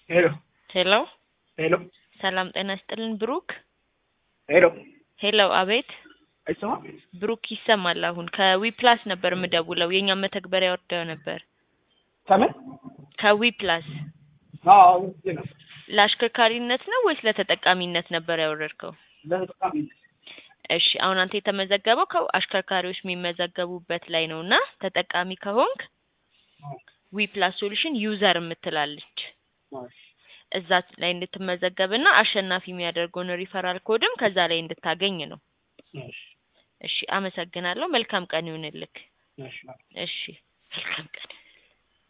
ሄሎ ሄሎ ሄሎ ሰላም ጤና ይስጥልን ብሩክ። ሄሎ ሄሎ አቤት አይሰማም? ብሩክ ይሰማል። አሁን ከዊፕላስ ነበር የምደውለው የእኛም መተግበሪያ ወርደው ነበር። ከምን? ከዊፕላስ አዎ ዜና ለአሽከርካሪነት ነው ወይስ ለተጠቃሚነት ነበር ያወረድከው? ለተጠቃሚ እሺ አሁን አንተ የተመዘገበው ከአሽከርካሪዎች የሚመዘገቡበት ላይ ነው እና ተጠቃሚ ከሆንክ ዊፕላስ ሶሉሽን ዩዘር የምትላለች እዛ ላይ እንድትመዘገብና አሸናፊ የሚያደርገውን ሪፈራል ኮድም ከዛ ላይ እንድታገኝ ነው። እሺ አመሰግናለሁ። መልካም ቀን ይሁንልክ። እሺ እሺ መልካም ቀን